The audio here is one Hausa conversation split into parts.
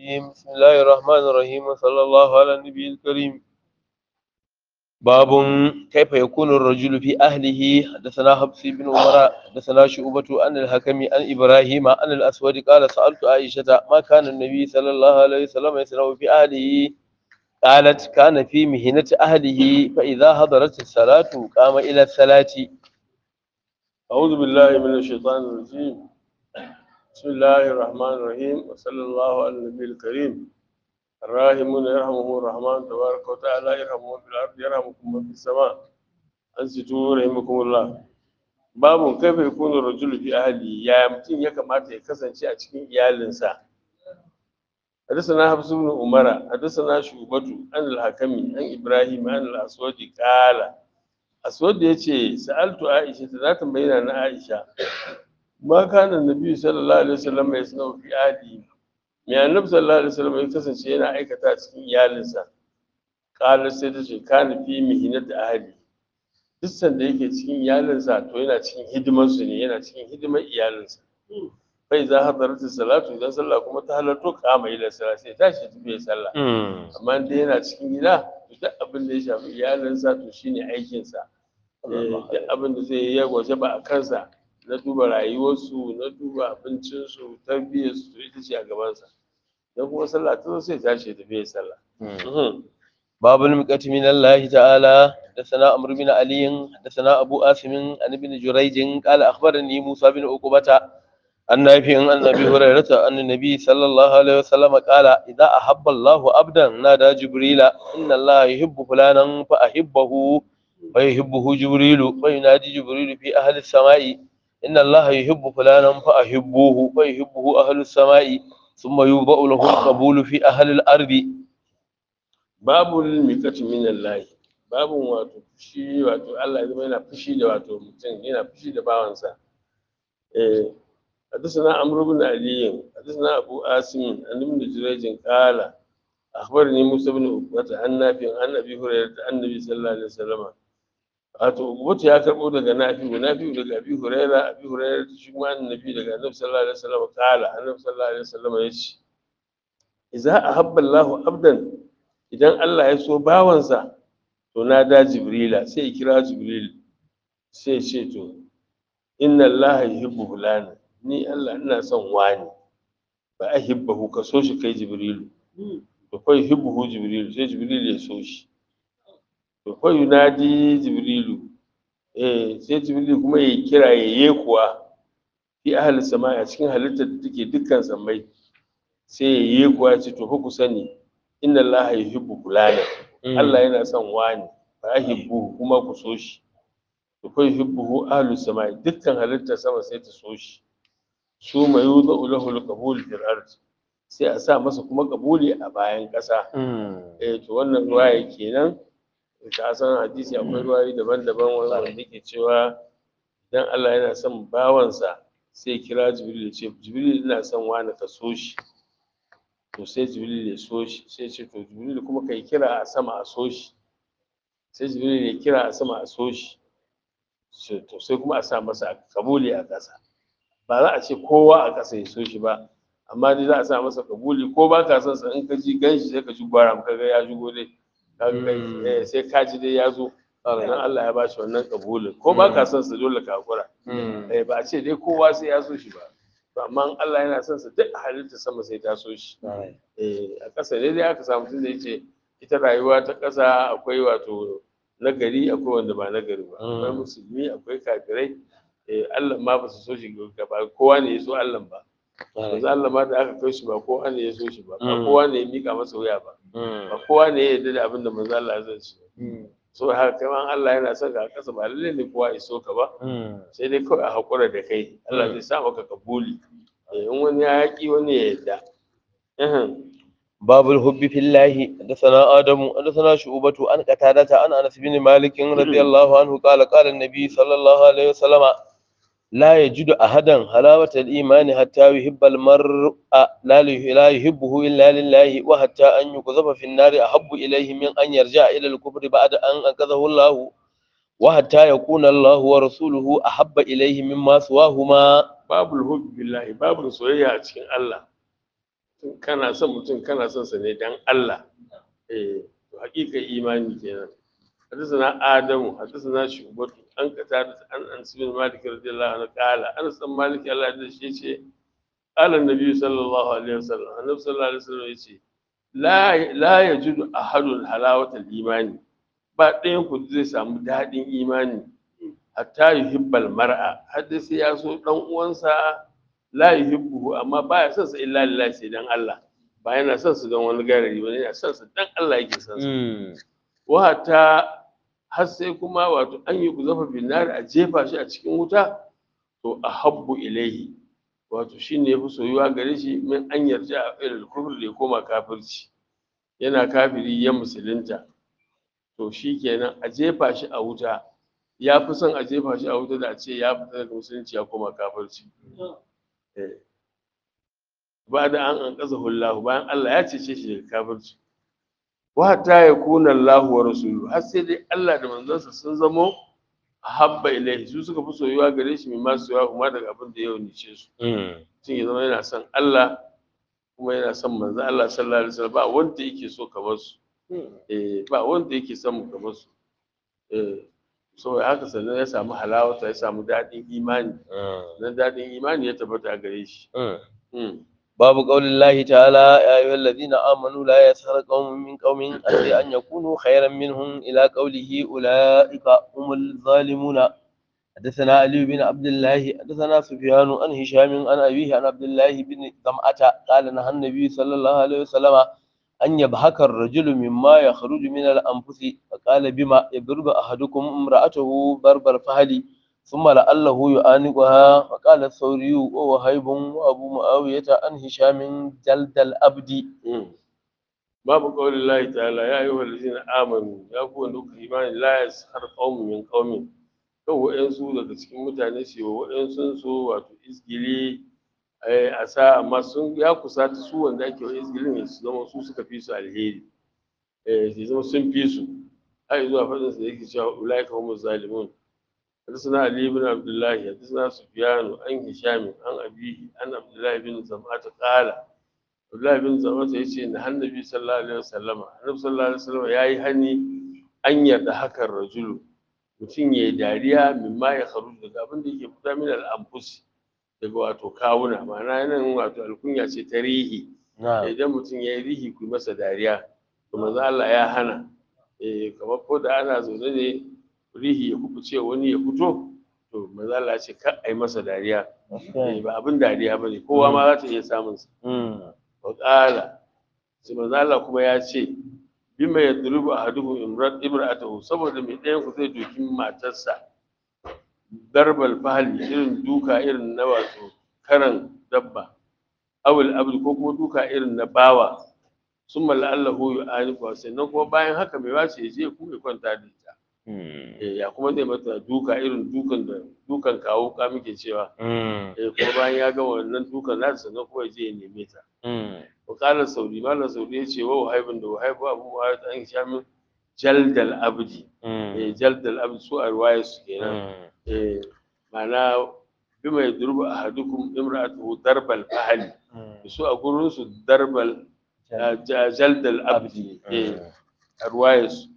الرجيم بسم الله الرحمن الرحيم وصلى الله على النبي الكريم باب كيف يكون الرجل في أهله حدثنا حفص بن عمر حدثنا شعبة عن الحكم عن إبراهيم عن الأسود قال سألت عائشة ما كان النبي صلى الله عليه وسلم يصنع في أهله قالت كان في مهنة أهله فإذا حضرت الصلاة قام إلى الصلاة أعوذ بالله من الشيطان الرجيم بسم الله الرحمن الرحيم وصلى الله على النبي الكريم الراحمون يرحمهم الرحمن تبارك وتعالى يرحمهم في الأرض يرحمكم من في السماء أنصتوا رحمكم الله باب كيف يكون الرجل في أهله يا متين ya kamata ya kasance a cikin iyalinsa حدثنا حفص بن عمر حدثنا شعبة عن الحكم عن إبراهيم عن الأسود قال أسود يتي سألت عائشة ذات بين عائشة ما كان النبي صلى الله عليه وسلم يصنع في أهله mai annabi sallallahu alaihi wasallam ya kasance yana aikata a cikin iyalinsa qala sai ta ce kana fi mihinat ahli duk sanda yake cikin iyalinsa to yana cikin hidimar su ne yana cikin hidimar iyalinsa bai za hadaratu salatu idan sallah kuma ta halarto kama ila sallah sai tashi tafi ya sallah amma dai yana cikin gida duk abin da ya shafi iyalinsa to shine aikinsa duk abin da zai yi ya gwaje ba a kansa na duba rayuwarsu na duba abincinsu tarbiyyarsu to ita ce a gabansa don kuma sallah ta zo sai tashi tafi ya sallah باب المقة من الله تعالى حدثنا عمرو بن علي حدثنا أبو آسم عن ابن جريج قال أخبرني موسى بن عقبة عن نافع عن أبي هريرة أن النبي صلى الله عليه وسلم قال إذا أحب الله عبدا نادى جبريل إن الله يحب فلانا فأحبه فيحبه جبريل فينادي جبريل في أهل السماء إن الله يحب فلانا فأحبوه فيحبه أهل السماء ثم يوضع له القبول في أهل الأرض babu mikati min Allah babu wato fushi wato Allah ya zama yana fushi da wato mutum yana fushi da bawansa eh حدثنا عمرو بن علي حدثنا ابو عاصم عن ابن جريج قال اخبرني موسى بن عقبة عن نافع عن ابي هريره عن النبي صلى الله عليه وسلم wato ubutu ya karbo daga nafi'u nafi'u daga abi huraira abi huraira shi kuma annabi daga annabi sallallahu alaihi wasallam kala annabi sallallahu alaihi wasallam ya ce idza ahabba Allahu abdan idan Allah ya so bawansa to na da jibrila sai ya kira jibril sai ya ce to inna Allah yuhibbu fulana ni Allah ina son wani ba ahibbahu ka so shi kai jibrilu to fa yuhibbuhu jibrilu sai jibril ya so shi to fa yunadi jibrilu eh sai jibrilu kuma ya kira ya yi kuwa fi ahli sama a cikin halittar da take dukkan sammai sai ya yi kuwa ya ce to fa ku sani inna allaha yuhibbu fulana Allah yana son wani fa ahibbu kuma ku so shi to fa yuhibbuhu ahlu samai dukkan halittar sama sai ta so shi su mai yuzu lahu alqabul fil ard sai a sa masa kuma kabuli a bayan ƙasa eh to wannan ruwaya kenan ta san hadisi akwai ruwayoyi daban-daban wanda yake cewa idan Allah yana son bawansa sai kira Jibril ya ce Jibril ina son wani ka so shi to sai jibril ya so shi sai ce to jibril kuma kai kira a sama a so shi sai jibril ya kira a sama a so shi to sai kuma a sa masa kabuli a ƙasa ba za a ce kowa a ƙasa ya so shi ba amma dai za a sa masa kabuli ko ba ka son sa in ka ji ganshi sai ka ji gwara ka ga ya shigo dai sai ka ji dai ya zo dan Allah ya bashi wannan kabulin ko ba ka son sa dole ka hakura ba a ce dai kowa sai ya so shi ba to amma Allah yana son sa duk halitta sama sai ta so shi eh a ƙasa ne dai aka samu tun da yace ita rayuwa ta ƙasa akwai wato nagari akwai wanda ba nagari ba akwai musulmi akwai kafirai eh Allah ma ba su so shi gaba kowa ne ya so Allah ba yanzu Allah ma da aka kai shi ba kowa ne ya so shi ba ba kowa ne ya mika masa wuya ba ba kowa ne ya yarda da abin da manzo Allah ya zan shi so haka kai ma Allah yana son ka kasa ba lalle ne kowa ya so ka ba sai dai kawai a hakura da kai Allah zai sa maka kabuli in wani ya yaki wani ya yarda باب الحب في الله حدثنا آدم حدثنا شعبة عن قتادة عن أنس بن مالك رضي الله عنه قال قال النبي صلى الله عليه وسلم لا يجد أحدا حلاوة الإيمان حتى يحب المرء لا لا يحبه إلا لله وحتى أن يقذف في النار أحب إليه من أن يرجع إلى الكفر بعد أن أنقذه الله وحتى يكون الله ورسوله أحب إليه مما سواهما babul hubbi billahi babul soyayya a cikin Allah kana son mutum kana son sa ne dan Allah eh to hakika imani kenan حدثنا آدم حدثنا شعبة عن قتادة عن أنس بن مالك رضي الله عنه قال أنس بن مالك الله يرضى عنه قال النبي صلى الله عليه وسلم النبي صلى الله عليه وسلم يقول لا لا يجد أحد حلاوة الإيمان ba ɗayan ku zai samu daɗin imani hatta yuhibbal mar'a har da sai ya so dan uwansa la yuhibbu amma baya son sa illa lillahi sai dan Allah ba yana son su don wani garari ba yana son sa dan Allah yake son sa wata har sai kuma wato an yi kuzafa binar a jefa shi a cikin wuta to a habbu ilaihi wato shi ne ya fi soyuwa gare shi min an yarda a irin kufur da ya koma kafirci yana kafiri ya musulunta to shi kenan a jefa shi a wuta ya fi son a jefa shi a wuta da a ce ya fita daga musulunci ya koma kafirci ba da an an kasa hullahu bayan Allah ya cece shi daga kafirci wa ta ya kuna Allah wa rasulu har sai dai Allah da manzansa sun zamo habba ilaihi su suka fi soyuwa gare shi mai masu yawa kuma daga abin da ya nice su tun ya zama yana son Allah kuma yana son manzo Allah sallallahu alaihi wasallam ba wanda yake so kamar su eh ba wanda yake son mu kamar su eh so haka sannan ya samu halawata ya samu daɗin imani dan daɗin imani ya tabbata a gare shi باب قول الله تعالى يا أيها الذين آمنوا لا يسخر قوم من قوم عسى أن يكونوا خيرا منهم إلى قوله أولئك هم الظالمون حدثنا علي بن عبد الله حدثنا سفيان عن هشام عن أبيه عن عبد الله بن ظمأة قال نهى النبي صلى الله عليه وسلم أن يبهك الرجل مما يخرج من الأنفس فقال بما يضرب أحدكم امرأته ضرب الفهل ثم لعله يعانقها فقال الثوري ووهيب وابو معاويه عن هشام جلد الابد babu qawli Allah ta'ala ya ayyuha allazina amanu ya ku wanda kuka imani la yaskhar qaumun min qaumin kan wa'ansu daga cikin mutane su wa wa'ansu su wato isgili a sa amma sun ya kusata su wanda ake wa isgilin su zama su suka fi su alheri eh su zama sun fi su har zuwa fadin su da yake cewa ulaika humuz zalimun حدثنا علي بن عبد الله حدثنا سفيان عن هشام عن أبيه عن عبد الله بن زمعة قال عبد الله بن زمعة يقول إن النبي صلى الله عليه وسلم النبي صلى الله عليه وسلم يا هني أن يضحك الرجل mutum ya yi dariya min ma ya faru daga abin da yake fita min al'amfus daga wato kawuna ma'ana yanayin wato alkunya ce ta rihi idan mutum ya yi rihi ku masa dariya to manzo Allah ya hana eh kamar ko da ana zaune ne rihi ya kubuce wani ya fito to manzo Allah ya ce kar ai masa dariya ba abin dariya bane kowa ma za ta iya samun sa wa qala sai manzo Allah kuma ya ce bima yadrubu ahaduhu imrat imra'atahu saboda mai ɗayan ku zai doki matarsa darbal fahli irin duka irin na wato karan dabba awul abd ko kuma duka irin na bawa summa la'allahu yu'anifu sannan kuma bayan haka mai wace ya je ku ya kwanta da ita ya kuma zai mata duka irin dukan da dukan kawo ka muke cewa eh kuma bayan ya gama wannan dukan nasa sannan kuma ya je ya neme ta wa qala saudi malam saudi ya ce wa wahaibin da wahaibu abu wahaibu an shamin jaldal abdi eh jaldal abdi su a ruwaya su kenan eh ma'ana bima yadrubu ahadukum imra'atuhu darbal fahli su a gurin su darbal jaldal abdi eh a ruwaya su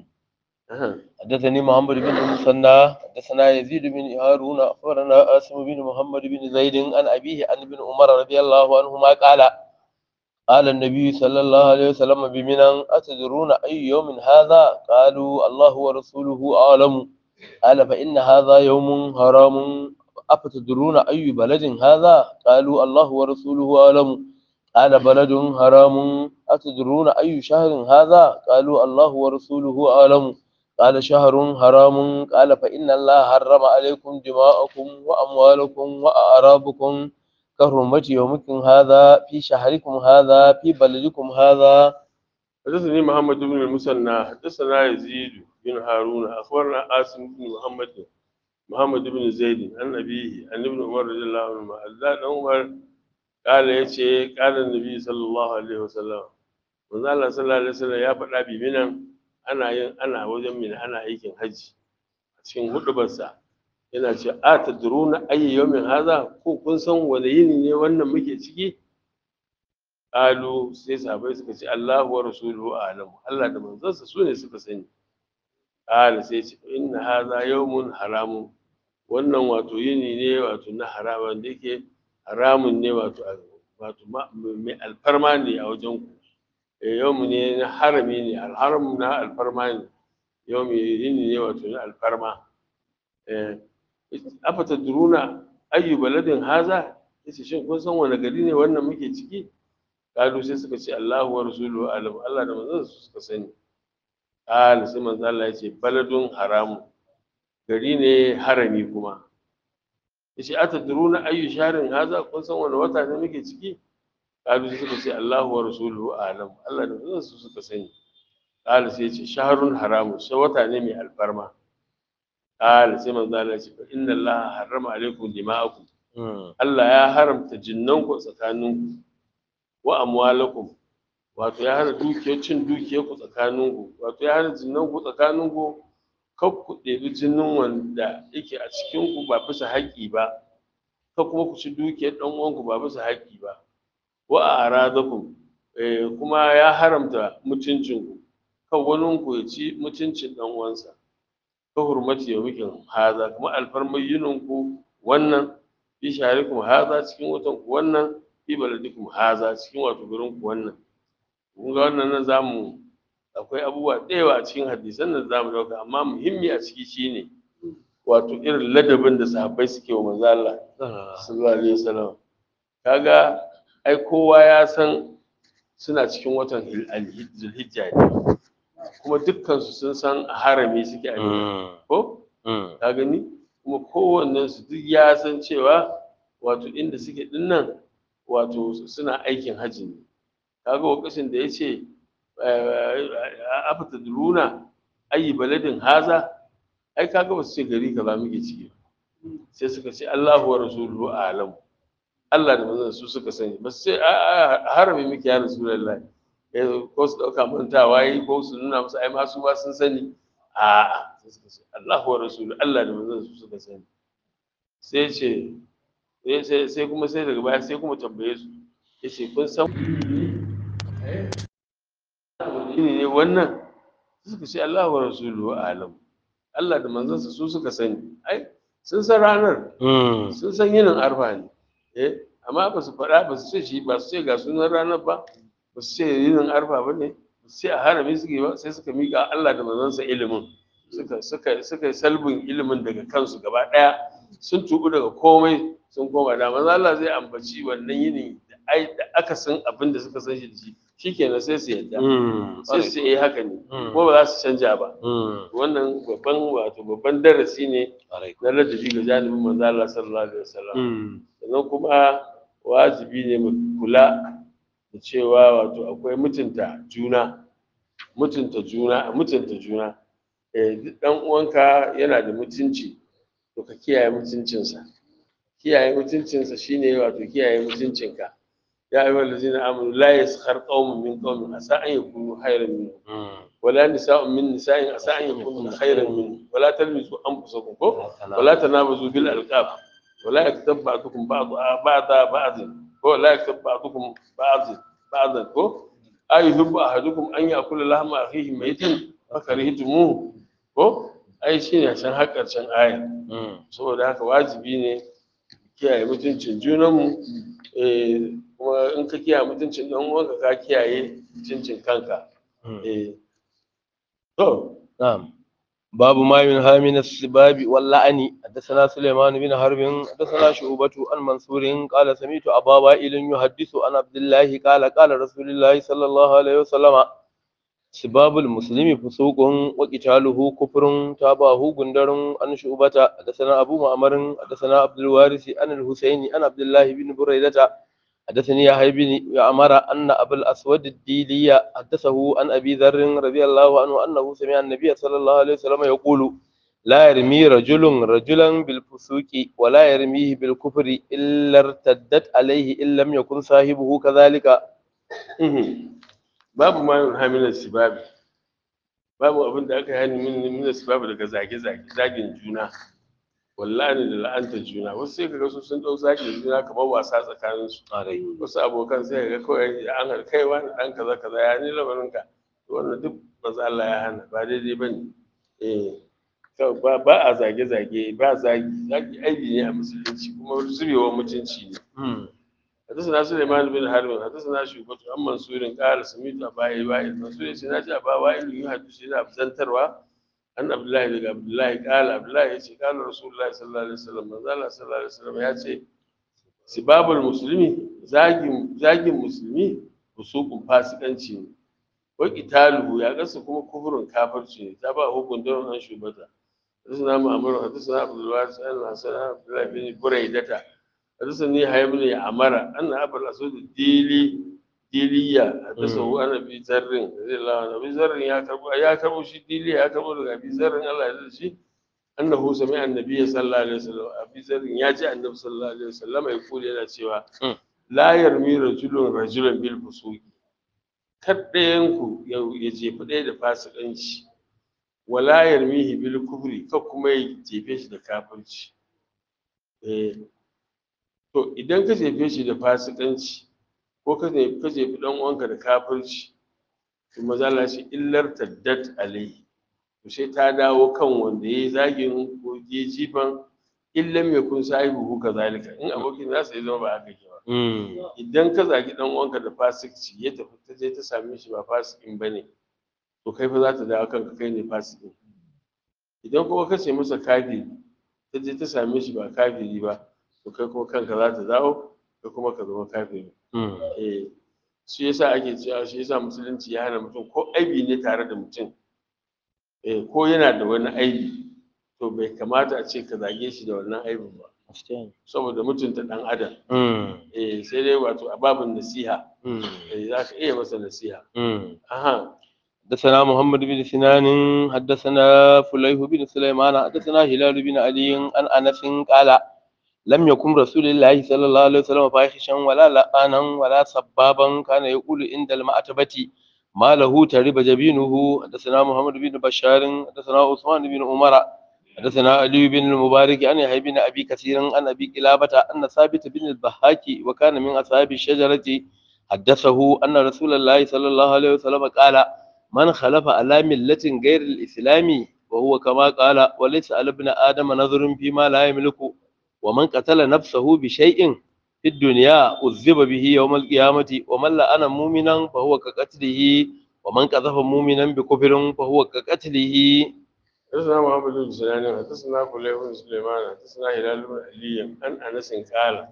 حدثني محمد بن المثنى حدثنا يزيد بن هارون اخبرنا عاصم بن محمد بن زيد عن ابيه عن ابن عمر رضي الله عنهما قال قال النبي صلى الله عليه وسلم بمنى أتدرون أي يوم هذا قالوا الله ورسوله أعلم قال فإن هذا يوم حرام أفتدرون أي بلد هذا قالوا الله ورسوله أعلم قال بلد حرام أتدرون أي شهر هذا قالوا الله ورسوله أعلم قال شهر حرام قال فإن الله حرم عليكم دماءكم وأموالكم وأعرابكم كحرمة يومكم هذا في شهركم هذا في بلدكم هذا حدثني محمد بن المثنى حدثنا يزيد بن هارون أخبرنا عاصم بن محمد محمد بن زيد عن أبيه عن ابن عمر رضي الله عنهما الله عمر قال يشي قال النبي صلى الله عليه وسلم manzo Allah sallallahu alaihi wasallam ya faɗa bi minan ana yin ana wajen mina ana aikin haji a cikin hudubarsa yana ce a tadruna ayyi yawmin haza ko kun san wani yini ne wannan muke ciki qalu sai sahabbai suka ce Allahu wa rasuluhu a'lam Allah da manzansa su ne suka sani qala sai ce inna hadha yawmun haramun wannan wato yini ne wato na haramun da yake haramun ne wato wato mai alfarma ne a wajen ku yawmu ne na harami ne alharam na alfarma ne yawmu yini ne wato na alfarma afata duruna ayyu baladin haza yace shin kun san wani gari ne wannan muke ciki kalu sai suka ce Allahu wa rasuluhu alam Allah da manzon su suka sani qala sai manzo Allah yace baladun haramu gari ne harami kuma yace atadruna ayyu sharin haza kun san wani wata ne muke ciki kalu sai suka ce Allahu wa rasuluhu alam Allah da manzon su suka sani qala sai yace shahrun haramu sai wata ne mai alfarma qala sai manzo Allah yace fa inna Allah harrama alaikum dima'akum Allah ya haramta jinnanku tsakaninku wa amwalakum wato ya hana dukiyar cin dukiyar ku tsakaninku wato ya hana jinnanku tsakaninku kar ku ɗebi jinin wanda yake a cikin ku ba bisa haƙƙi ba kar kuma ku ci dukiyar ɗan uwanku ba bisa haƙƙi ba wa aradakum eh, kuma ya haramta mutuncinku kan wani ku ya ci mutuncin ɗan uwansa ka hurmati yawmikin haza kuma alfarmar yininku wannan fi sharikum haza cikin watan ku wannan fi baladikum haza cikin wato garin ku wannan kun ga wannan nan zamu akwai abubuwa da yawa a cikin hadisan nan zamu dauka amma muhimmi a ciki shine wato irin ladabin da sahabbai suke wa manzo Allah sallallahu alaihi wasallam kaga ai kowa ya san suna cikin watan zulhijja ne kuma dukkan su sun san harami suke a ko ka gani kuma kowannen su duk ya san cewa wato inda suke dinnan wato suna aikin hajji ne kaga lokacin da yace afata duruna ayi baladin haza ai kaga ba su ce gari kaza muke ciki sai suka ce Allahu wa rasuluhu a'lam Allah da manzon su suka sani ba su ce harami muke ya rasulullahi ko su dauka mantawa yi ko su nuna musu ai ma su ba sun sani a'a sai suka ce Allahu wa rasuluhu Allah da manzon su suka sani sai ce sai kuma sai daga baya sai kuma tambaye su ya ce kun san wani ne wannan suka ce Allah wa rasuluhu alam Allah da manzansa su suka sani ai sun san ranar sun san yinin arfa ne eh amma ba su faɗa ba su ce shi ba su ce ga sunan ranar ba ba su ce yinin arfa ba ne ba su ce a harami suke ba sai suka miƙa Allah da manzansa ilimin suka suka suka yi salbin ilimin daga kansu gaba ɗaya sun tubu daga komai sun koma da manzo Allah zai ambaci wannan yini da ai da aka san abin da suka san shi da shi shikenan sai su yadda sai su yi haka ne kuma ba za su canja ba wannan babban wato babban darasi ne na ladabi ga janibin manzo Allah sallallahu alaihi wasallam sannan kuma wajibi ne mu kula da cewa wato akwai mutunta juna mutunta juna mutunta juna eh duk dan uwanka yana da mutunci to ka kiyaye mutuncinsa kiyaye mutuncinsa shine wato kiyaye mutuncinka ya ayyuhal ladzina amanu la yaskhar qaumun min qaumin asa an yakunu khayran minhum wala nisa'un min nisa'in asa an yakunu khayran minhum wala talmizu anfusakum ko wala tanabazu bil alqab wala yaktab ba'dukum ba'd ba'da ba'd ko la yaktab ba'dukum ba'd ba'd ko ayuhibbu ahadukum an ya'kula lahma akhihi maytan fakarihtumuhu ko ai shine san har karshen aya saboda haka wajibi ne kiyaye mutuncin junanmu kuma in ka kiyaye mutuncin ɗan uwanka ka kiyaye mutuncin kanka to na'am باب ما ينهى من السباب واللعن حدثنا سليمان بن حرب حدثنا شعبة عن منصور قال سمعت أبا وائل يحدث عن عبد الله قال قال رسول الله صلى الله عليه وسلم سباب المسلم فسوق وقتاله كفر تابعه غندر عن شعبة حدثنا أبو معمر حدثنا عبد الوارث عن الحسين عن عبد الله بن بريدة حدثني يحيى بن عمر أن أبا الأسود الديلي حدثه عن أبي ذر رضي الله عنه أنه سمع النبي صلى الله عليه وسلم يقول لا يرمي رجل رجلا بالفسوق ولا يرميه بالكفر إلا ارتدت عليه إن لم يكن صاحبه كذلك babu ma yin hamilar sibabi babu abin da aka hani min min sibabi daga zage zage zagin juna wallahi da la'anta juna wasu sai kaga su sun dau zaki juna kamar wasa tsakanin su wasu abokan sai ga kawai an har kai wani dan kaza kaza ya ni lamarin ka wannan duk manzo Allah ya hana ba daidai bane eh ba ba a zage zage ba zagi zagi aibi ne a musulunci kuma zubewa mutunci ne حدثنا سليمان بن حرب حدثنا شعبة عن منصور قال سمعت أبا وائل منصور سمعت أبا وائل يحدث إلى أبزن تروى عن عبد الله بن عبد الله قال عبد الله يأتي قال رسول الله صلى الله عليه وسلم من قال صلى الله عليه وسلم يأتي سباب المسلمين زاجم زاجم مسلمي فسوق فاسقنci ne wa qitaluhu ya gasa kuma kufurin kafirci ne ta ba hukun don an shubata حدثنا مأمر حدثنا عبد الوارث عن حسن عبد الله بن بريدة حدثني هاي بن عمر أن أبا الأسود الديلي ديلية حدثه عن أبي ذر رضي الله عنه أبي ذر يا كربو يا كربو شي ديلي يا كربو أبي ذر الله يرضى شي أنه سمع النبي صلى الله عليه وسلم أبي ذر يجي النبي صلى الله عليه وسلم يقول إلى سوى لا يرمي رجل رجلا بالفسوق kaddayanku ya jefi ɗaya da fasikanci wala yarmihi bil kufri ka kuma ya jefe shi da kafirci eh to idan ka jefe shi da fasikanci ko ka ka jefi dan uwanka da kafirci to maza Allah shi illar taddat alai to sai ta dawo kan wanda yayi zagin ko je jifan illam yakun sahibu kazalika in abokin nasa ya zama ba haka ke ba idan ka zagi dan uwanka da fasikci ya tafi ta je ta same shi ba fasikin bane to kai fa za ta dawo kanka kai ne fasikin idan kuma ka ce masa kafiri ta je ta same shi ba kafiri ba to kai kuma kanka za ta dawo kai kuma ka zama kafiri eh shi yasa ake cewa shi yasa musulunci ya hana mutum ko aibi ne tare da mutum eh ko yana da wani aibi to bai kamata a ce ka zage shi da wannan aibin ba saboda mutunta dan adam eh sai dai wato a babin nasiha eh za ka iya masa nasiha aha حدثنا محمد بن سنان حدثنا فليح بن سليمان حدثنا هلال بن علي عن انس قال لم يكن رسول الله صلى الله عليه وسلم فاحشا ولا لعانا ولا سبابا كان يقول عند المعتبة ما له ترب جبينه حدثنا محمد بن بشار حدثنا عثمان بن عمر حدثنا علي بن المبارك عن يحيى بن ابي كثير عن ابي قلابة ان ثابت بن الضحاك وكان من اصحاب الشجرة حدثه ان رسول الله صلى الله عليه وسلم قال من خلف على ملة غير الإسلام وهو كما قال وليس على ابن آدم نظر فيما لا يملك ومن قتل نفسه بشيء في الدنيا عذب به يوم القيامة ومن لأنا مؤمنا فهو كقتله ومن قذف مؤمنا بكفر فهو كقتله حدثنا محمد بن سنان حدثنا فليح بن سليمان حدثنا هلال بن علي عن انس قال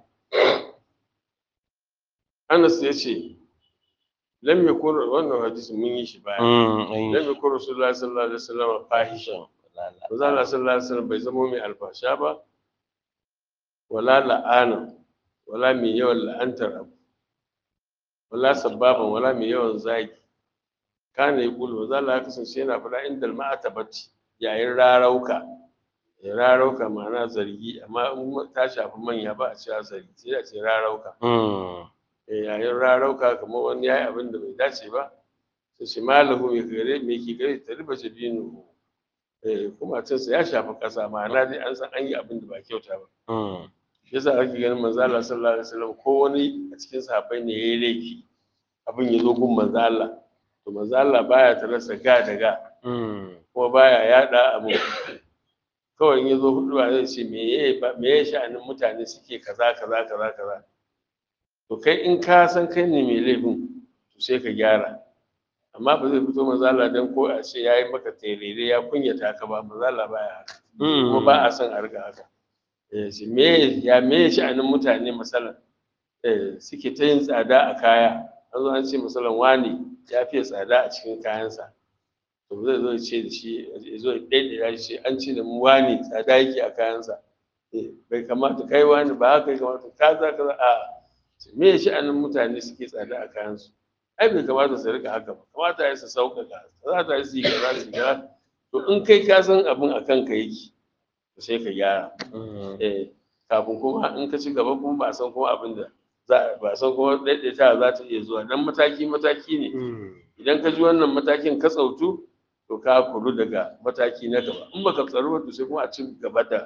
انس يشي lam yakun wannan hadisi mun yi shi baya lam yakun rasulullahi sallallahu alaihi wasallam fahishan manzo Allah sallallahu alaihi wasallam bai zama mai alfasha ba wala la'ana wala mai yawan la'antar abu wala sababan wala mai yawan zagi kana yi kulu manzo Allah ya kasance yana faɗa inda ma'atabati yayin rarauka ya rarauka ma'ana zargi amma in ta shafi manya ba a cewa zargi sai a ce rarauka yayin rarauka kamar wani ya yi abin da bai dace ba sai shi malahu mai gare mai ke gare ta riba shi binu kuma cinsa ya shafi ƙasa ma'ana dai an san an yi abin da ba kyauta ba shi yasa ake ganin manzo Allah sallallahu alaihi wasallam ko wani a cikin sahabbai ne yayi laifi abin ya zo gun manzo Allah to manzo Allah baya ta rasa ga da ga kuma baya yada abu kawai in ya zo hudu ba zai ce me ya me ya sha'anin mutane suke kaza kaza kaza kaza to kai in ka san kai ne mai laifin to sai ka gyara amma ba zai fito mazala don ko a ce ya yi maka terere ya kunyata ka ba mazala ba ya haka kuma ba a son a riga haka me ya me sha'anin mutane masalan suke ta yin tsada a kaya an zo an ce masalan wani ya fiye tsada a cikin kayansa to zai zo ce da shi ya zo ɗaiɗaya shi an ce da mu wani tsada yake a kayansa bai kamata kai wani ba haka ya kamata kaza kaza a me ya sha'anin mutane suke tsada a kayansu ai bai kamata su rika haka ba kamata ya su sauƙaƙa za ta yi su yi kaza su yi kaza to in kai ka san abin a kanka yake to sai ka gyara eh kafin kuma in ka ci gaba kuma ba a san kuma abin da za ba a san kuma daidaita za ta iya zuwa dan mataki mataki ne idan ka ji wannan matakin ka tsautu to ka kuru daga mataki na gaba in baka tsaro to sai kuma a ci gaba da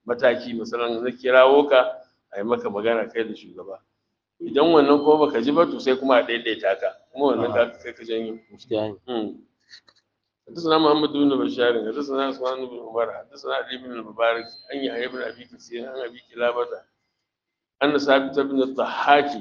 mataki misalan na kirawo ka a yi maka magana kai da shugaba idan wannan kuma baka ji ba to sai kuma a daidaita ka kuma wannan ka kai ka janyo gaskiya ne حدثنا محمد بن بشار حدثنا عثمان بن عمر حدثنا علي بن المبارك عن يحيى بن ابي كثير عن ابي كلابه ان ثابت بن الضحاك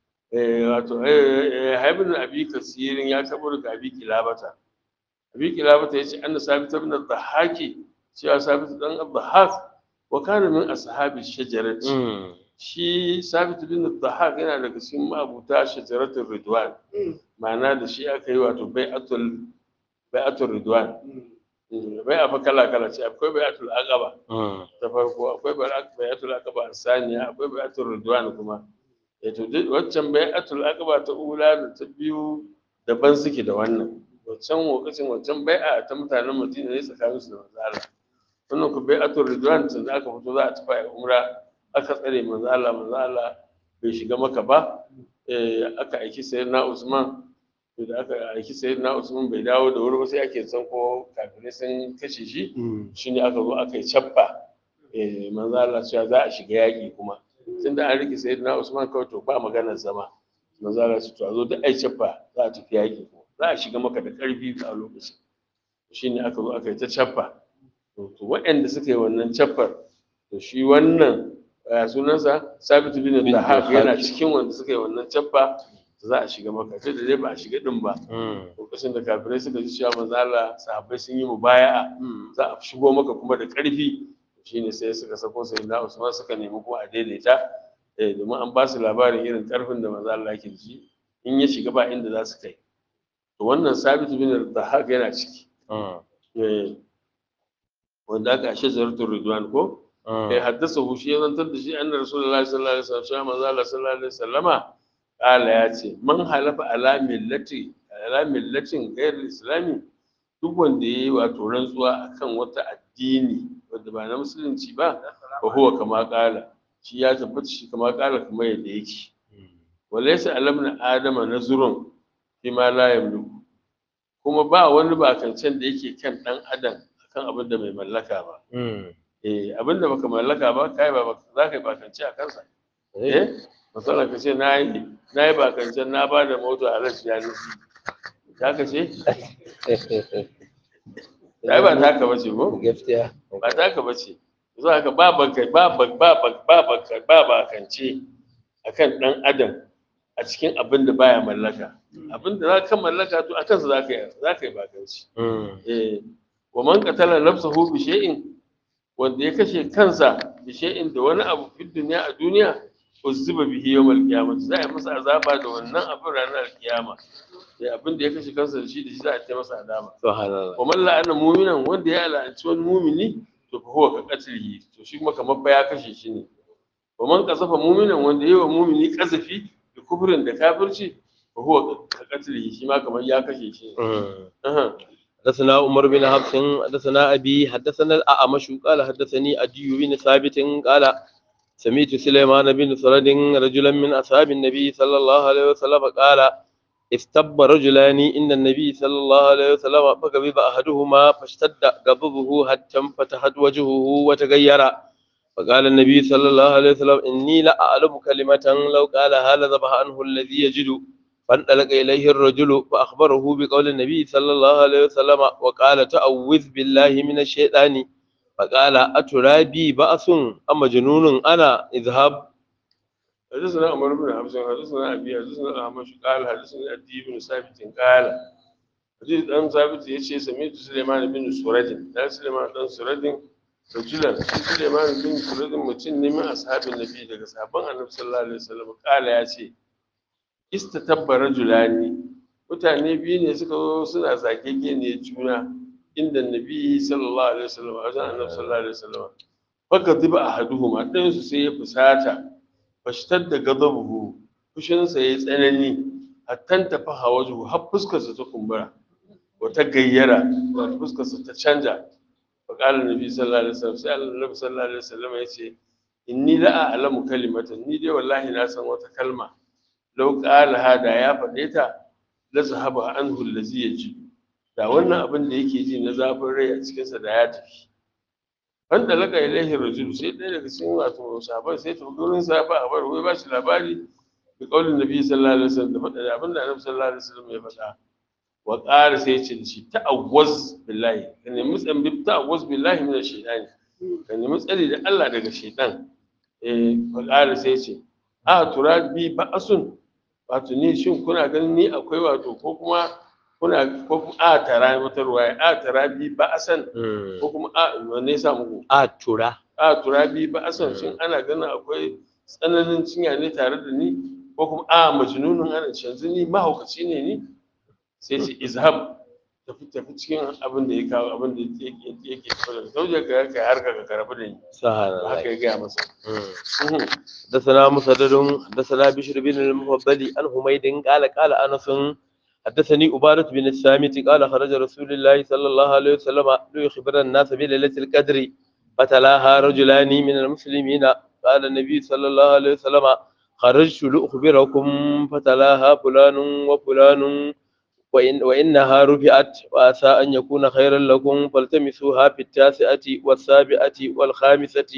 wato yahya ibn abi kasir ya kabo daga abi kilabata abi kilabata yace anna sabit ibn ad-dhahaki cewa sabit dan ad-dhahak wa kana min ashabi shajarati shi sabit ibn ad-dhahak yana daga cikin mabuta shajaratul ridwan ma'ana da shi aka yi wato bai'atul bai'atul ridwan bai'a fa kala kala ce akwai bai'atul aqaba ta farko akwai bai'atul aqaba saniya akwai bai'atul ridwan kuma eh to duk waccan bai'atul aqaba ta ula da ta biyu daban suke da wannan waccan lokacin waccan bai'a ta mutanen Madina ne tsakanin su da manzo Allah wannan ku bai'atul ridwan tun aka fito za a tafi umra aka tsare manzo Allah manzo Allah bai shiga maka ba eh aka aiki sayyidina Usman to da aka aiki sayyidina Usman bai dawo da wuri ba sai ake san ko kafirai sun kashe shi shine aka zo aka yi cappa eh manzo Allah cewa za a shiga yaki kuma tunda an rike sayyidina Usman kawai to ba maganar zama manzo Allah ce to a zo duk ai cappa za a tafi yaki za a shiga maka da karfi a lokacin shine aka zo aka yi ta cappa to waɗanda suka yi wannan cappar to shi wannan sunansa sabitu bin dahab yana cikin wanda suka yi wannan cappa za a shiga maka sai da dai ba a shiga din ba lokacin da kafirai suka ji cewa manzo Allah sahabbai sun yi mubaya'a za a shigo maka kuma da ƙarfi shine sai suka sako sai na Usman suka nemi ko a daidaita eh domin an ba su labarin irin ƙarfin da manzo Allah yake ji in ya shiga ba inda za su kai to wannan sabitu bin dahab yana ciki eh wanda aka ashe zaratul ridwan ko kai haddasa hu shi ya zantar da shi annar rasulullahi sallallahu alaihi wasallam shi manzo Allah sallallahu alaihi wasallama kala ya ce man halafa ala millati ala millatin ghayr islami duk wanda yayi wato rantsuwa akan wata addini wanda ba na musulunci ba fa huwa kama kala shi ya tabbata shi kama kala kamar yadda yake walaysa alamna adama nazrun fi ma la yamliku kuma ba wani bakancen da yake kan dan adam akan abin da bai mallaka ba eh abin da baka mallaka ba kai ba za ka yi bakance a kansa eh misalin ka ce na yi na yi bakancen na ba da mota a rashi ya nufi ta ka ce ai ba ta ka bace ko gaskiya ba ta ka bace za ka ba baka ba ba ba ba ba ba bakance akan dan adam a cikin abin da baya mallaka abin da za ka mallaka to akan sa za ka yi za ka yi bakanci eh wa man qatala nafsahu bi shay'in wanda ya kashe kansa bi shay'in da wani abu fi duniya a duniya uzziba bihi yawmal qiyamah za a masa azaba da wannan abin ranar kiyama sai abin da ya kashe kansa da shi da shi za a ta masa azaba subhanallah wa man la'ana mu'minan wanda ya la'anci wani mu'mini to fa huwa ka qatlihi to shi kuma kamar fa ya kashe shi ne wa man qasafa mu'minan wanda yayi wa mu'mini qasafi da kufrin da kafirci fa huwa ka qatlihi shi ma kamar ya kashe shi ne حدثنا عمر بن حفص حدثنا أبي حدثنا الأعمش قال حدثني أدي بن ثابت قال سمعت سليمان بن سرد رجلا من أصحاب النبي صلى الله عليه وسلم قال استب رجلان إن النبي صلى الله عليه وسلم فغضب أحدهما فاشتد غضبه حتى انفتحت وجهه وتغير فقال النبي صلى الله عليه وسلم إني لا أعلم كلمة لو قال هذا ذبح عنه الذي يجد فانطلق إليه الرجل فأخبره بقول النبي صلى الله عليه وسلم وقال تعوذ بالله من الشيطان فقال أترابي بأس أم جنون أنا اذهب حدثنا عمر بن حفص حدثنا ابي حدثنا الاعمش قال حدثنا ادي بن ثابت قال حديث دان ثابت yace sami'tu Sulaiman bin Suradin dan Sulaiman dan Suradin rajulan shi Sulaiman bin Suradin mutum ne min ashabin nabi daga sahabban Annabi sallallahu alaihi wasallam kala yace istatabba rajulani mutane biyu ne suka zo suna zakeke ne juna inda nabi sallallahu alaihi wasallam wajen Annabi sallallahu alaihi wasallam faka diba ahaduhuma ɗayan su sai ya fusata fashtar da gadabuhu fushinsa ya yi tsanani hattan tafi hawaju har fuskarsa ta kumbura wata gayyara wata fuskarsa ta canja faƙalar nabi sallallahu alaihi wasallam sai annabi sallallahu alaihi wasallam ya ce inni la a'lamu kalimatan ni dai wallahi na san wata kalma law qala hada ya faɗe ta la zahaba anhu allazi yaji da wannan abin da yake ji na zafin rai a cikinsa da ya tafi wanda laka ilaihi rajul sai ɗaya daga cikin wato sahabbai sai ta gurin sa ba a bar wai ba shi labari da kaulin nabi sallallahu alaihi wasallam da faɗa da abinda annabi sallallahu alaihi wasallam ya faɗa wa ƙara sai ce da shi ta'awwaz billahi ka nemi tsambi ta'awwaz billahi min ash-shaytani ka nemi tsari da Allah daga shaytan eh wa ƙara sai ce a turabi ba'asun wato ni shin kuna ganin ni akwai wato ko kuma kuna ko kuma a tara wata ruwaya a tara bi ba'asan ko kuma a wanne ya sa muku a tura a turabi ba'asan shin ana ganin akwai tsananin cinya ne tare da ni ko kuma a majnunun ana yanzu ni mahaukaci ne ni sai ce izhab tafi tafi cikin abin da ya kawo abin da yake yake tafi da sauje ka kai har ka karbi da ni سبحان haka الله ya gaya masa Mhm. حدثنا مسدد حدثنا بشر بن المفضل عن حميد قال قال انس حدثني عبادة بن الصامت قال خرج رسول الله صلى الله عليه وسلم ليخبر الناس بليلة القدر فتلاها رجلان من المسلمين قال النبي صلى الله عليه وسلم خرجت لأخبركم فتلاها فلان وفلان وإن وإنها رفعت وعسى أن يكون خيرا لكم فالتمسوها في التاسعة والسابعة والخامسة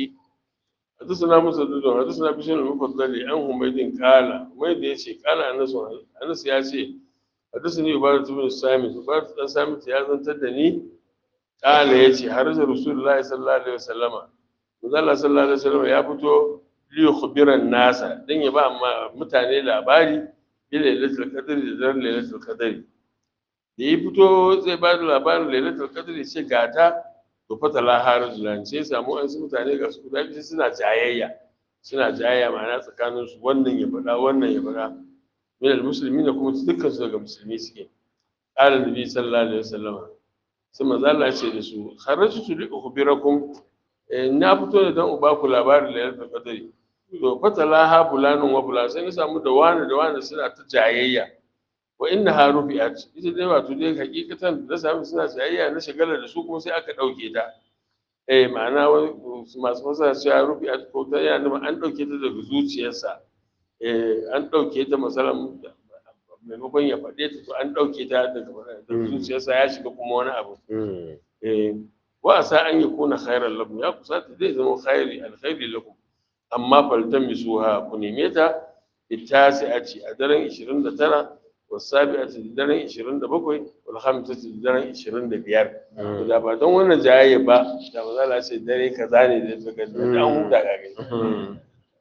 حدثنا مسدد حدثنا بشر المفضل عن حميد قال حميد يشي قال انس انس ya ce حدثني عبادة بن الصامت عبادة بن الصامت ya zantar da ni قال yace har da Rasulullahi sallallahu alaihi wasallama manzo Allah sallallahu alaihi wasallama ya fito li yukhbiran nasa dan ya ba ma mutane labari bi lailatul qadr da daren lailatul qadr da ya fito zai ba da labarin lailatul qadr sai gata to fa talaha rajulan sai samu an su mutane ga su guda biyu suna jayayya suna jayayya ma'ana tsakanin su wannan ya faɗa wannan ya faɗa min almuslimina kuma dukkan su daga musulmi suke qala nabi sallallahu alaihi wasallam sai manzo Allah ya ce da su kharajtu li ukhbirakum eh, na fito ne don uba ku labarin lailatul qadri to fa talaha bulanun wa bulan sai na samu da wani da wani suna ta jayayya wa inna ha rufi'at ita dai wato dai hakikatan da sami suna tsayayya na shagala da su kuma sai aka dauke ta eh ma'ana wani masu fasa cewa rufi'at ko ta yana nufin an dauke ta daga zuciyarsa eh an dauke ta masalan maimakon ya faɗe ta to an dauke ta daga daga zuciyarsa ya shiga kuma wani abu eh wa asa an yakuna khairan lakum ya kusata zai zama khairi alkhairi lakum amma faltamisuha ku neme ta bitasi'ati a daren 29 والسابعة ددرن 27 والخامسة ددرن 25 da ba don wannan jayayya ba da ba za a ce dare kaza ne da daga da an huta ga gani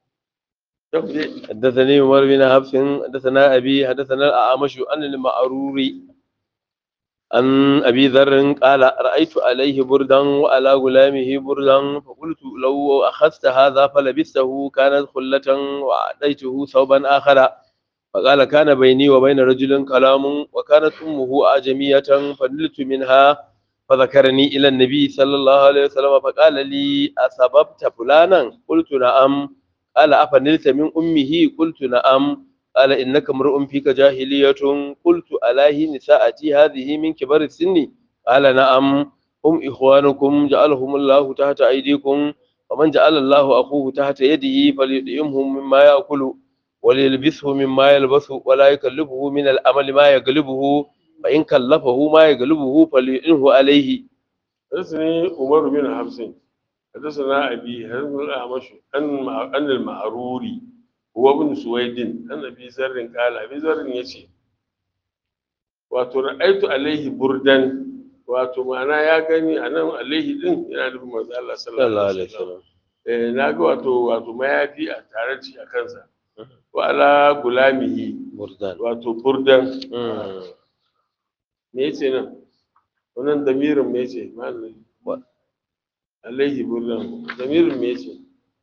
حدثني عمر بن حفص حدثنا أبي حدثنا الأعمش عن المعروري عن أبي ذر قال رأيت عليه بردا وعلى غلامه بردا فقلت لو أخذت هذا فلبسته كانت خلة وأعطيته ثوبا آخر فقال كان بيني وبين رجل كلام وكانت أمه أعجمية فنلت منها فذكرني إلى النبي صلى الله عليه وسلم فقال لي أسببت فلانا قلت نعم قال أفنلت من أمه قلت نعم قال إنك امرؤ فيك جاهلية قلت ألاه نساءتي هذه من كبر السن قال نعم هم إخوانكم جعلهم الله تحت أيديكم ومن جعل الله أخوه تحت يده فليطعمهم مما يأكل وليلبسه مما يلبس ولا يكلفه من الأمل ما يغلبه فإن كلفه ما يغلبه فليعنه عليه حدثني عمر بن حفص حدثنا أبي حدثنا الأعمش عن عن المعروري هو ابن سويد عن أبي ذر قال أبي ذر يشي wato ra'aitu alaihi burdan wato ma'ana ya gani a nan alaihi din yana nufin manzo Allah sallallahu alaihi wasallam eh na ga wato wato mayafi a tare da shi a kansa wa ala gulamihi بردان wato burdan me yace nan wannan damirin me yace malami Wa- alaihi burdan damirin me yace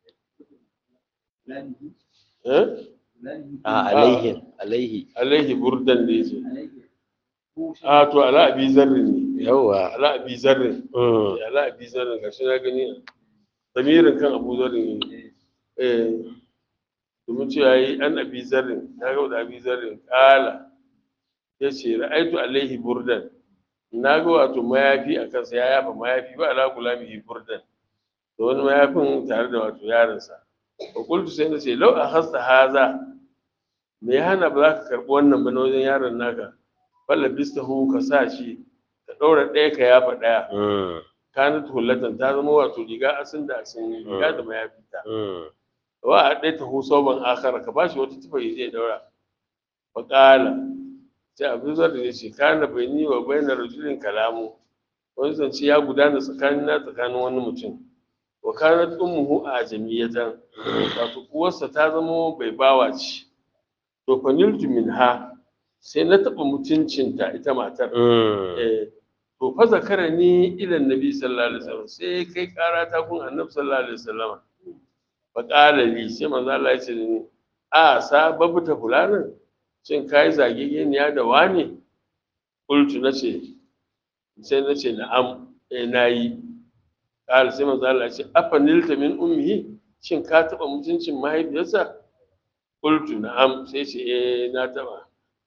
eh آه عليه عليه alaihi burdan da yace a to ala abi zarrin ne يوا ala abi zarrin ala abi zarrin gashi na gani damirin kan abu zarrin ne eh domin ce yayi an abi zarrin ya ga da abi zarrin kala yace ra'aitu alaihi burdan na ga wato mayafi a kansa ya yafa mayafi ba ala gulamihi burdan da wani mayafin tare da wato yaronsa ba kultu sai na ce lau a hasta haza me ya hana ba za ka karɓi wannan ba na wajen yaron naka falla bistahu ka sa shi ka ɗaura ɗaya ka yafa ɗaya kanat hullatan ta zama wato riga asin da asin riga da mayafi ta مم. wa a ɗaya ta husoban akara ka bashi wata tufa ya je daura fa qala sai abu zar da ce kana baini wa bainar rajulin kalamu wani zance ya gudana tsakanin na tsakanin wani mutum wa kanat ummuhu a jamiyatan wato uwarsa ta zama bai bawa ce to fa niltu minha sai na taɓa mutuncinta ita matar مم. eh to fa zakara ni ila nabi sallallahu alaihi wasallam sai kai kara ta kun annabi sallallahu alaihi wasallam fa qala li sai manzo Allah ya ce da ni a sababu ta fulanin shin kai zagegeniya da wani qultu nace sai nace na'am eh nayi qala sai manzo Allah ya ce afa nilta min ummihi shin ka taba mutuncin mahaifiyarsa qultu na'am sai ce eh na taba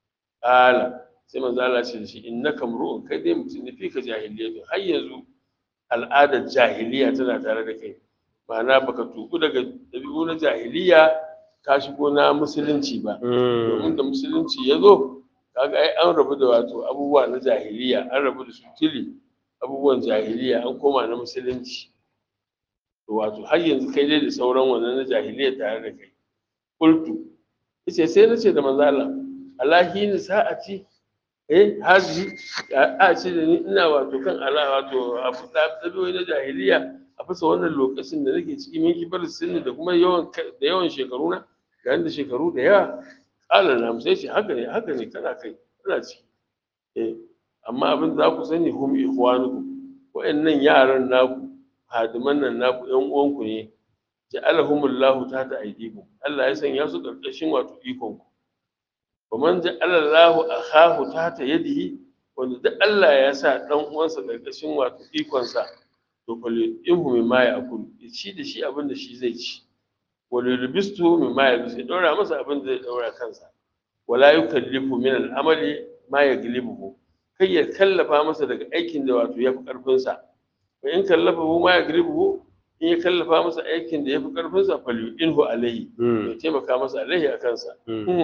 qala sai manzo Allah ya ce da shi innaka mru'un kai dai mutum ne fika jahiliya har yanzu al'adar jahiliya tana tare da kai ma'ana baka tuku daga dabi'u na jahiliya ka shigo na musulunci ba domin da musulunci ya zo kaga ai an rabu da wato abubuwa na jahiliya an rabu da su tili abubuwan jahiliya an koma na musulunci to wato har yanzu kai dai da sauran wannan na jahiliya tare da kai qultu yace sai nace da manzo Allah alahi ni sa'ati eh hazi a ce da ni ina wato kan ala wato abu da dabi'o'i na jahiliya a fasa wannan lokacin da nake ciki min kibar sinni da kuma yawan da yawan shekaru na ga da shekaru da yawa kala na sai ce haka ne haka ne kana kai kana ciki eh amma abin da za ku sani hum ikhwanukum wa'annan yaran naku hadiman nan naku yan uwanku ne ja'alahumullahu tahta aydikum Allah ya sanya su karkashin wato ikon ku ومن جعل الله أخاه تحت يده wanda duk Allah ya sa dan uwansa karkashin wato ikonsa to kullu inhu mimma ya'kul ya ci da shi abin da shi zai ci wal yulbistu mimma yalbisu ya daura masa abin da zai daura kansa wala yukallifu min al-amali ma yaglibuhu kai ya kallafa masa daga aikin da wato yafi karfin sa wa in kallafahu ma yaglibuhu in ya kallafa masa aikin da yafi karfin sa fal inhu alayhi ya taimaka masa alayhi a kansa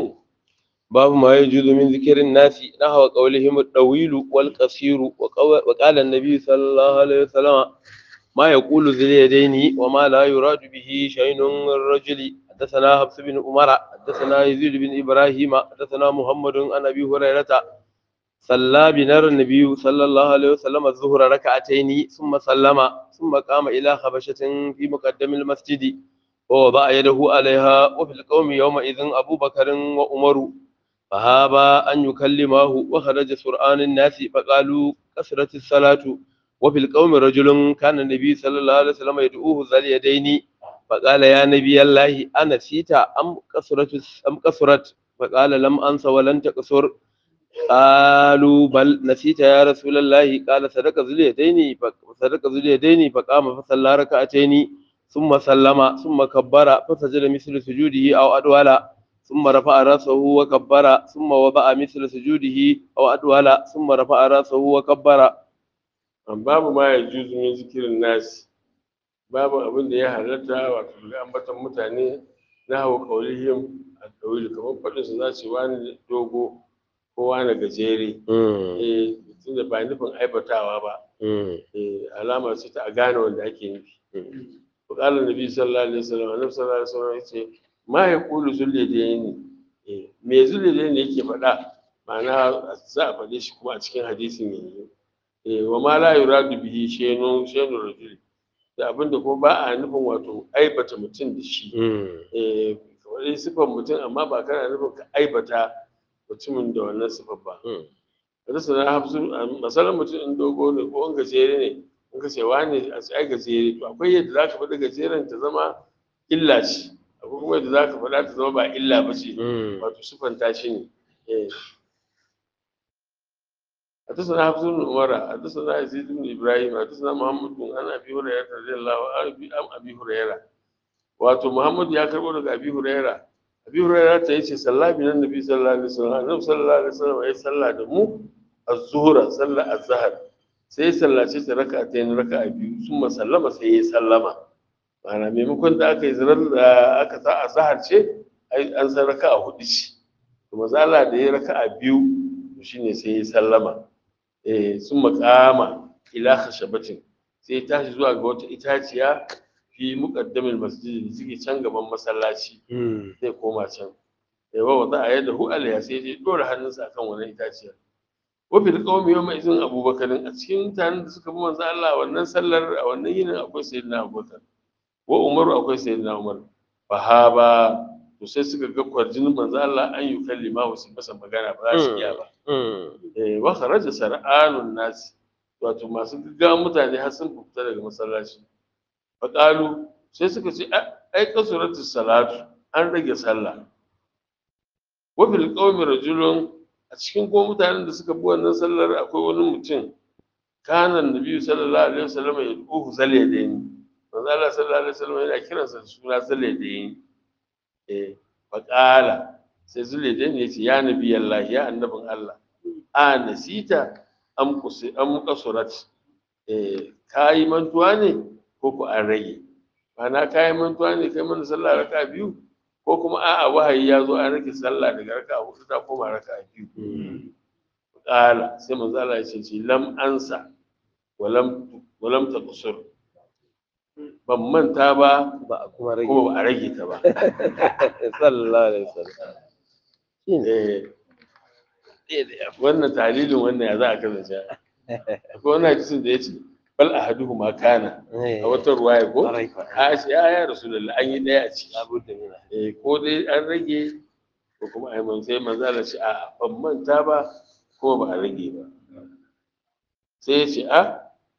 باب ما يجوز من ذكر الناس نحو قولهم الطويل والقصير وقو- وقال النبي صلى الله عليه وسلم ما يقول ذي اليدين وما لا يراد به شيء الرجل حدثنا حفص بن عمر حدثنا يزيد بن ابراهيم حدثنا محمد عن ابي هريره صلى بنا النبي صلى الله عليه وسلم الظهر ركعتين ثم سلم ثم قام الى خبشه في مقدم المسجد ووضع يده عليها وفي القوم يومئذ ابو بكر وعمر فهابا أن يكلماه وخرج سرعان الناس فقالوا كثرت الصلاة وفي القوم رجل كان النبي صلى الله عليه وسلم يدعوه ذا اليدين فقال يا نبي الله أنسيت أم كثرت أم كثرت فقال لم أنس ولن تكثر قالوا بل نسيت يا رسول الله قال صدق ذو اليدين صدق ذو اليدين فقام فصلى ركعتين ثم سلم ثم كبر فسجد مثل سجوده أو أدول ثم رفع رأسه وكبر ثم وضع مثل سجوده أو أدول ثم رفع رأسه وكبر babu ma ya juzu min zikirin nasi babu abin da ya halatta wato da ambatan mutane na hawa kaulihim a kauli kamar faɗin su za su wani dogo ko wani gajere eh tunda ba nufin aibatawa ba eh alama ce ta a gane wanda ake nufi to qala nabi sallallahu alaihi wasallam annabi sallallahu alaihi wasallam yace ma yaqulu zulliyadaini eh me zulliyadaini yake faɗa ma'ana za a faɗe shi kuma a cikin hadisin yanzu eh wa ma la yuradu bihi shay'un shay'un rajul da abinda kuma ba a nufin wato aibata mutum da shi eh kamar dai sifar mutum amma ba kana nufin ka aibata mutumin da wannan sifar ba kada sana hafsu masalan mutum in dogo ne ko in gajere ne in ka ce wani a ai gajere to akwai yadda zaka faɗi gajeren ta zama illa ce akwai kuma yadda zaka faɗa ta zama ba illa ba ce wato sifanta shi ne eh حدثنا حفص بن عمر حدثنا يزيد بن ابراهيم حدثنا محمد بن عن ابي هريره رضي الله عنه عن ابي هريره wato Muhammad ya karbo daga Abi Huraira Abi Huraira ta yace sallah bin Annabi sallallahu alaihi wasallam Annabi sallallahu alaihi wasallam ya salla da mu az-zuhra sallah az-zahr sai ya sallace ta raka'atayn raka'a biyu summa sallama sai ya sallama ma'ana maimakon da aka yi zirar da aka sa azhar ce ai an san raka'a hudu ce to mazala da ya raka'a biyu to shine sai ya sallama sun makama ila khashabatin sai sai ya tashi zuwa ga wata itaciya fi muqaddamin masjid da suke can gaban masallaci zai koma can ya wa wada yadda hu alaiha sai ya dora hannunsa akan wannan itaciyar wa fil qawmi yawma izin abubakarin a cikin mutanen da suka bi manzo Allah wannan sallar a wannan yinin akwai sayyidina abubakar wa umaru akwai sayyidina umar fahaba to sai suka ga kwarjinin manzo Allah an yi kallima wasu masa magana ba za su iya ba eh wa kharaja sar'anun nas wato masu gaggawa mutane har sun fita daga masallaci fa qalu sai suka ce ai kasuratu salatu an rage sallah wa fil qawmi rajulun a cikin ko mutanen da suka bi wannan sallar akwai wani mutum kana annabi sallallahu alaihi wasallam ya duhu zalyadaini manzo Allah sallallahu alaihi wasallam yana kiransa da suna zalyadaini eh faqala sai zalyadaini yace ya nabi Allah ya annabin Allah a nasita am kusi am kasurat eh kai mantuwa ne ko ko an rage ma'ana kai mantuwa ne kai mana sallah raka biyu ko kuma a'a wahayi ya zo an rage sallah daga raka hudu ta koma raka biyu qala sai manzo Allah ya ce lam ansa walam walam taqsur ban manta ba ba a kuma rage kuma ba a rage ta ba sallallahu alaihi wasallam eh wannan talilin wannan ya za a kasance akwai wani hadisin da ya ce bal ahaduhu ma kana a wata ruwaya ko a ce ya ya rasulullah an yi daya a ciki labudda mina eh ko dai an rage ko kuma ai man sai manzo Allah ce a ban manta ba ko ba a rage ba sai ya ce a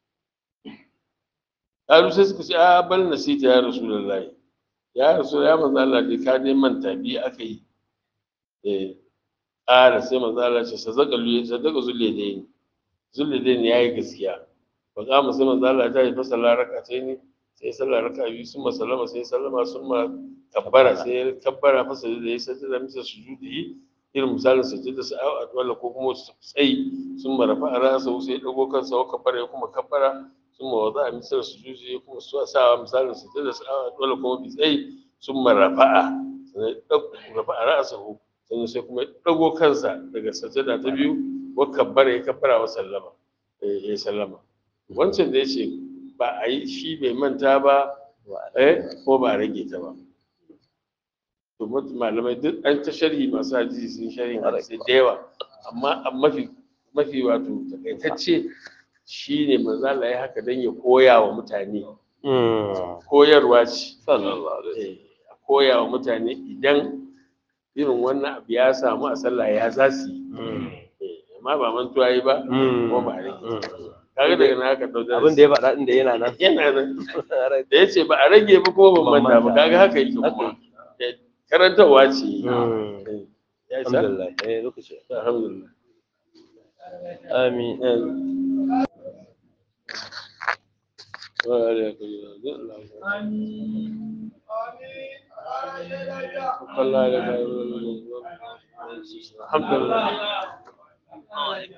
Kalu sai suka ce a bal nasita ya rasulullahi ya rasu ya manzo Allah dai ka dai manta bi aka yi eh ƙara sai manzo Allah ce sadaka lu sadaka zulle dai zulle dai ne yayi gaskiya fa kama sai manzo Allah ta yi fa sallar rakatai ne sai sallar raka biyu sun sallama sai sallama sun ma kabbara sai kabbara fa sai da ya sajda misa sujudi irin misalin sajda sa a wala ko kuma tsayi sun marafa a rasa sai dago kansa wa kabbara ya kuma kabbara sun ma wada misal sujudi ya kuma sa misalin sajda sa a wala kuma bi tsayi sun marafa'a sai rafa a rasa sannan sai kuma dago kansa daga sajada ta biyu wa kabbara ya kabbara wa sallama ya sallama wancan da ya ce ba a yi shi bai manta ba eh ko ba a rage ta ba to malamai duk an ta sharhi masu hadisi sun sharhi hadisi da yawa amma mafi mafi wato takaitacce shine manzo Allah ya haka dan ya koya wa mutane koyarwa ce sallallahu alaihi a koya wa mutane idan irin wannan abu ya samu a sallah ya za su yi amma ba mantuwa yi ba ko ba a rage kaga daga na haka ɗau abin da ya faɗa din da yana nan yana nan da ya ce ba a rage ba ko ban manta ba kaga haka yake kuma karantarwa ce ya isa alhamdulillah eh lokaci alhamdulillah amin wa alaikum assalam alhamdulillah